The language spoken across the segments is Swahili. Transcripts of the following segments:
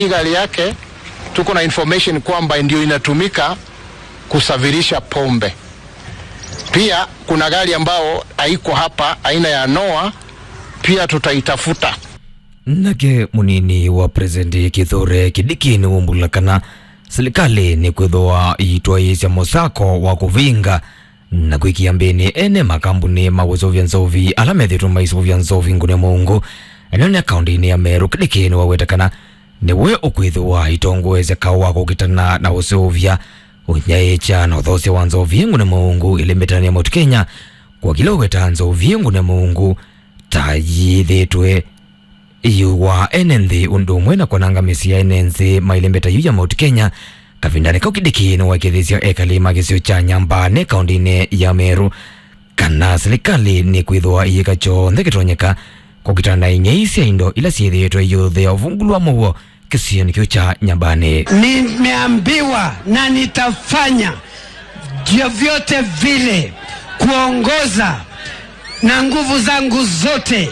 Hii gari yake tuko na information kwamba ndio inatumika kusafirisha pombe. Pia kuna gari ambao haiko hapa aina ya Noah, pia tutaitafuta. nake munini wa presidenti kithure kidiki ni wumbulakana serikali ni kwithwa itwaisya musako wa kuvinga na kwikia mbini ene makambuni mawizuvya nzovi ala methitwe maisuvya nzovi ngune mungu eno ni akaunti-ini ya meru kidiki ni wawetekana niwe ukwithiwa itongoesya kau wa kukitana na usuvya unyaicha na uthosya wa nzovi ngune mungu ilimitania mount kenya kwa kila uweta nzovi ngune mungu ta yithitwe iwa ene nthi undu umwe na kwanangamisia ene nthi mailembeta yu ya mount kenya kavindani kau kidiki ni wakithisya ekalima kisio cha nyambane kaunti-ini ya meru kana serikali ni kwithwa iyika chonthe kitonyeka kukitana na inyai sya indo ila syithitwe yuthia uvungulu wa muo kisioni kiu cha nyambani Nimeambiwa na nitafanya vyovyote vile kuongoza na nguvu zangu zote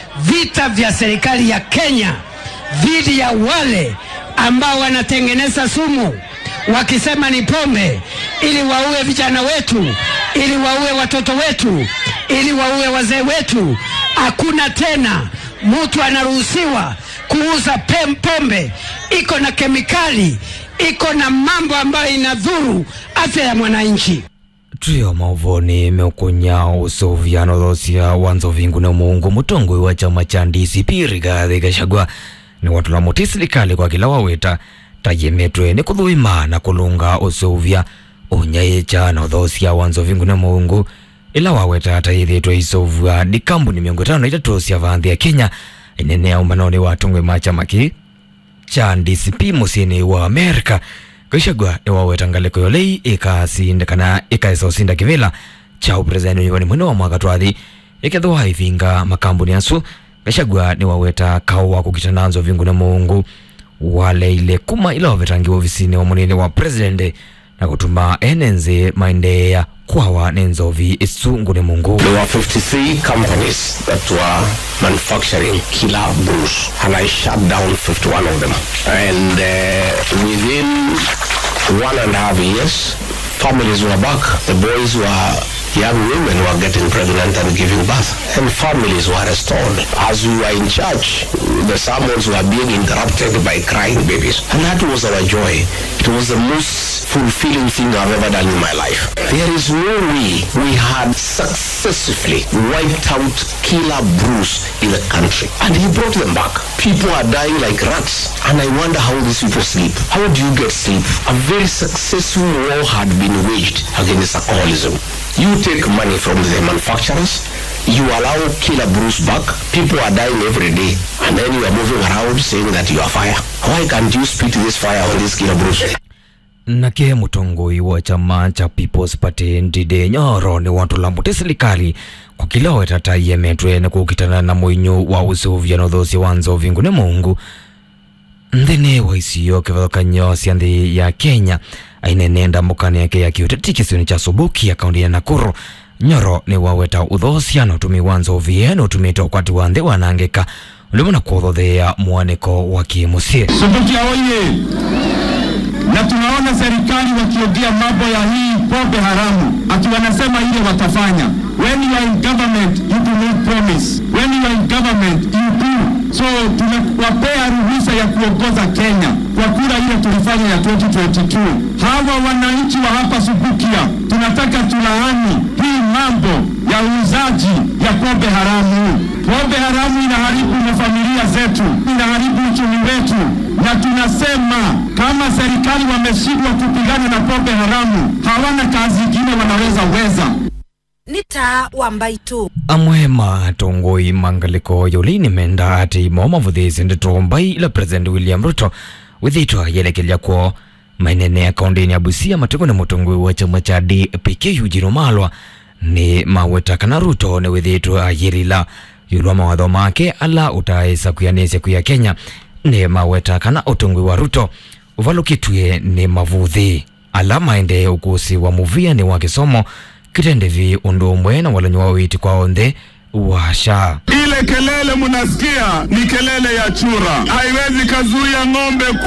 vita vya serikali ya Kenya dhidi ya wale ambao wanatengeneza sumu wakisema ni pombe, ili waue vijana wetu, ili waue watoto wetu, ili waue wazee wetu. Hakuna tena mtu anaruhusiwa kuuza pem pombe, iko na kemikali, iko na mambo ambayo inadhuru afya ya mwananchi. trio mauvoni meukunya usuvyano thosya wa nzovingu na mungu mutongoi wa chama cha DCP Rigathi Gachagua ni watula muti serikali kwa kila wawita tayemetwe ni kuthuima na kulunga usuvya unyaicha na uthosya wa nzovingu na mungu ila waweta tayithitwe isuvya ni kambuni miongo itano na itatu sya vanthi ya Kenya inene ya umanoni wa tungwe ma chama ki cha DCP musini wa Amerika Gachagua ni waweta ngaliko yolei ikasindikana ikaisa usinda kivila cha upresidenti nyumbani mwene wa mwaka twathi ikethwa ivinga makambuni asu Gachagua ni waweta kau wa kukitana nzo vingu na mungu waleile kuma ila wavetangi ofisini wa munene wa president na kutuma enenzi maendeea kwawa nenzovi isu ngune mungu There were 53 companies that were manufacturing killer brews, and I shut down 51 of them. And uh, within one and a half years, families were back. The boys were young women were getting pregnant and giving birth, and families were restored. As we were in church, the sermons were being interrupted by crying babies, and that was our joy. It was the most fulfilling thing I've ever done in my life. There is no way we had successfully wiped out killer brews in the country, and he brought them back. People are dying like rats, and I wonder how these people sleep. How do you get sleep? A very successful war had been waged against alcoholism. You take money from the manufacturers, you allow killer brews back, people are dying every day, and then you are moving around saying that you are fire. Why can't you spit this fire on these killer brews? nake mutongoi wa chama cha People's Party Ndide Nyoro ni watula muti serikali kwa kila wetata yemetwe na kukitana na mwinyu wa usuvya na uthosi wa nzovi ngune mungu nthini wa isiyo kivathukanyo sya nthi ya Kenya ainenenda mukani yake ya kiuteti kisioni cha Subuki akaunti ya Nakuru Nyoro ni waweta uthosia na utumi wa nzovi na utumite ukwati wa nthi wanangika ulimu na kuuthothea mwaniko wa kimusii Subukia oye! Na tunaona serikali wakiongea mambo ya hii pombe haramu, ati wanasema ile watafanya. When you are in government you do not promise, when you are in government you do. So tunawapea ruhusa ya kuongoza Kenya kwa kura ile tulifanya ya 2022. Hawa wananchi wa hapa Subukia tunataka tulaani hii mambo ya uuzaji ya pombe haramu. Pombe haramu inaharibu mafamilia zetu, inaharibu uchumi wetu, na tunasema kama serikali wameshindwa kupigana na pombe haramu, hawana kazi ingine wanaweza weza. nĩ ta wa mbaitũ amwe matongoi mangaliko yolini menda ati mo mavuthisi ndito mbai ila president william ruto withitwa yelekelya kwo mainene akaundini ya busia matiko na mutongoi wa chama cha dpk eugene malwa ni maweta kana ruto ni withitwa ayirila yulwa mawatho make ala utaisa kuyanisya kuya kenya ni maweta kana utongoi wa ruto uvalukitwie ni mavuthi ala maende ukusi wa muvia ni wa kisomo kitendevi undu umwe na walanyi wa witi kwao nthi wa SHA. Ile kelele mnasikia ni kelele ya chura, haiwezi kazuia ng'ombe